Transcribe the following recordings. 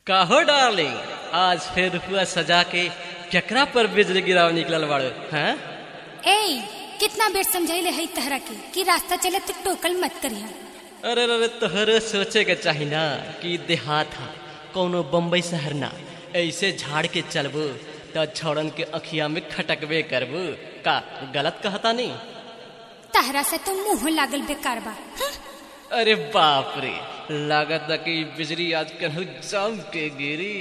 काहो डार्लिंग आज फिर हुआ सजा के केकरा पर बिजली गिराव निकलल बाड़ो हैं ए कितना बेर समझाइले है तहरा के कि रास्ता चले तो टोकल मत करिया अरे अरे तोहरे सोचे के चाही ना कि देहात हा कौनो बम्बई शहर ना ऐसे झाड़ के चलबू तो छौड़न के अखिया में खटकबे करबू का गलत कहता नहीं तहरा से तो मुंह लागल बेकार बा हं? अरे बाप रे लागत बा कि बिजली आज कहीं जम के गिरी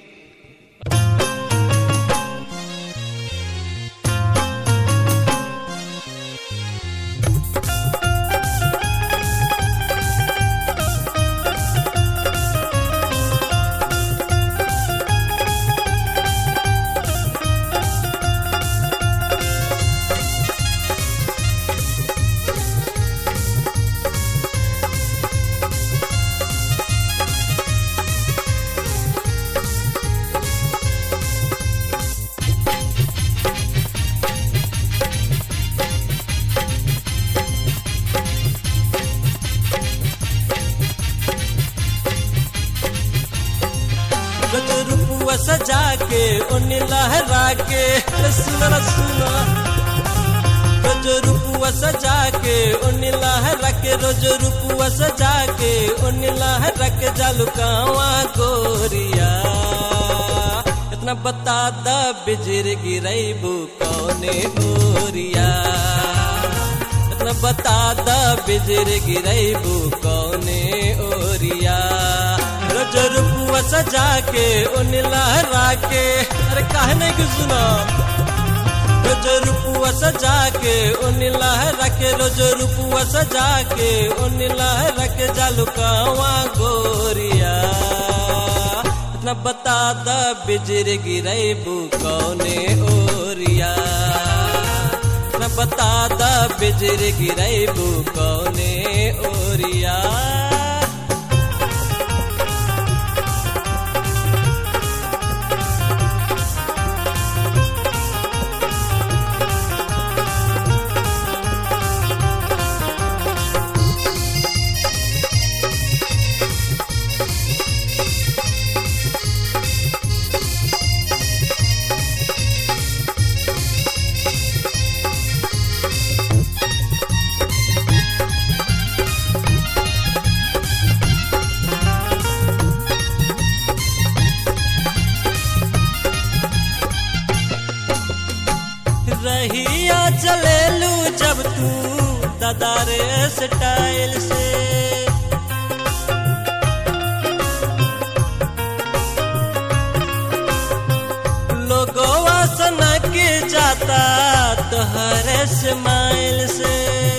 गजरुपुआ सजा के उन लहरा के अरे सुना ना सुना गजरुपुआ सजा के उन लहरा के रोज रुपुआ सजा के उन लहरा के जालू कावा गोरिया इतना बता द बिजर गिरैबू कौने ओरिया इतना बता द बिजर गिरैबू कौने ओरिया रोज रुपुआ सजा के उन लहरा के अरे काहे नहीं कि सुना रोज रुपुआ सजा के उन लहरा के रोज रुपुआ सजा के उन लहरा के जालू कावा गोरिया इतना बता द बिजर गिरैबू कौने ओरिया इतना बता द बिजर गिरैबू कौने ओरिया रहिया चलेलू जब तू दादारे स्टाइल से लोगोवा सना के जाता तोहरे स्माइल से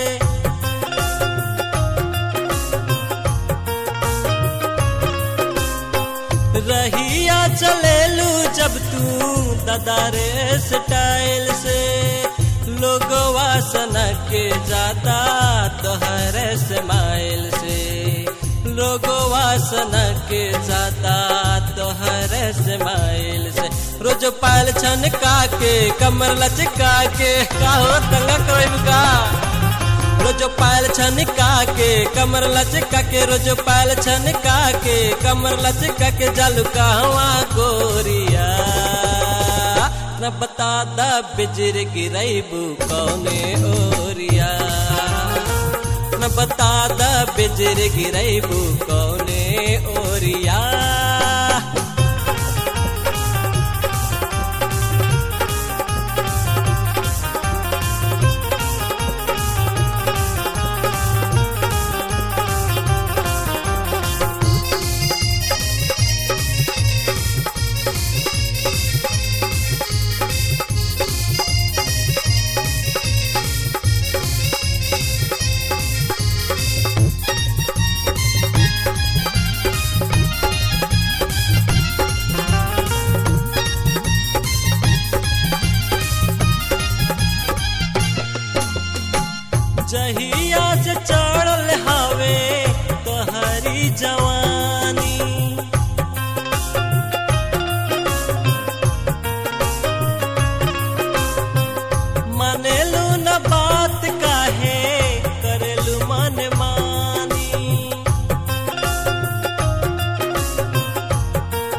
रहिया चलेलू जब तू दादारे स्टाइल से लोगवा सना के जाता तोहरे स्माइल से लोगवा सना के जाता तोहरे स्माइल से रोज पायल छनका के कमर लचका के का हो तंगा कोई का रोज पायल छनका के कमर लचका के रोज पायल छनका के कमर लचका के जालू कहवा गोरिया न बता द बिजर गिरैबू कौने ओरिया न बता द बिजर गिरैबू कौने ओरिया जहिया से चढ़ल हवे तोहरी जवानी मानेलू न बात काहे करेलू मन मानी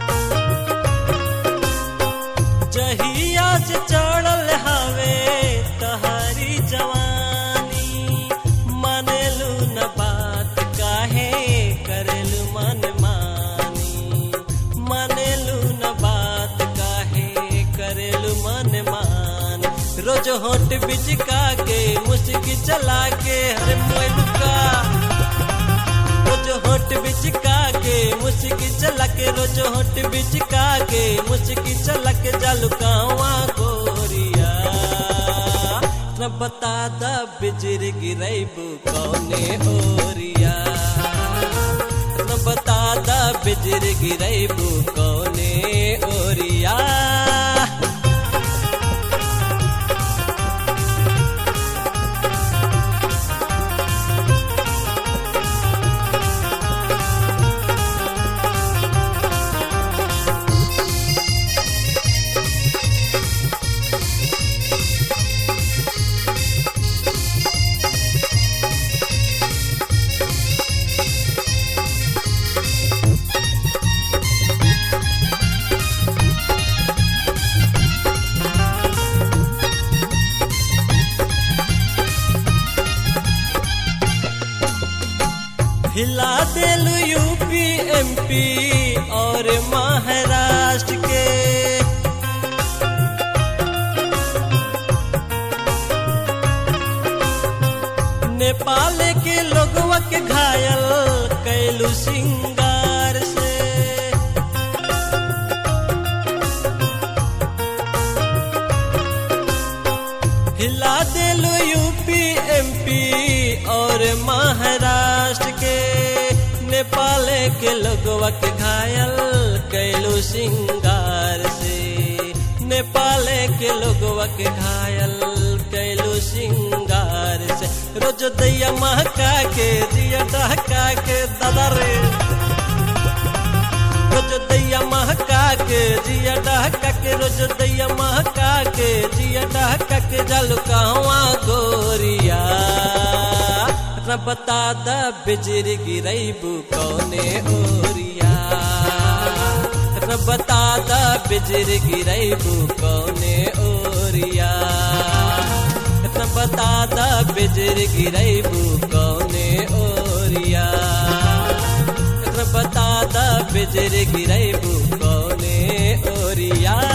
होट बिचका के मुस्की चला के हर मुका रोज होट बिचका के मुस्की चला के रोज होट बिचका के मुस्की चला के जलुकावा गोरिया न बता द बिजर गिरैबू कौने ओरिया न बता द बिजर गिरैबू कौने ओरिया हिला दिल यूपी एमपी और महाराष्ट्र के नेपाल के लोगवा के घायल कैलू सिंगार से हिला दिलो यूपी एमपी और महाराष्ट्र के नेपाल के लोगवा के घायल कैलू सिंगार से नेपाल के लोगवा के घायल कैलू सिंगार से रोज दैया महका के दिया डहका के दादा रे रोज दैया महका के जिया डहका के रोज दैया महका के जिया डहका के जल कहवा गोरिया न बता द बिजर गिरैबू कौने ओरिया न बता द बिजर गिरैबू कौने ओरिया न बता द बिजर गिरैबू कौने ओरिया बता द बिजर गिरैबू कौने ओरिया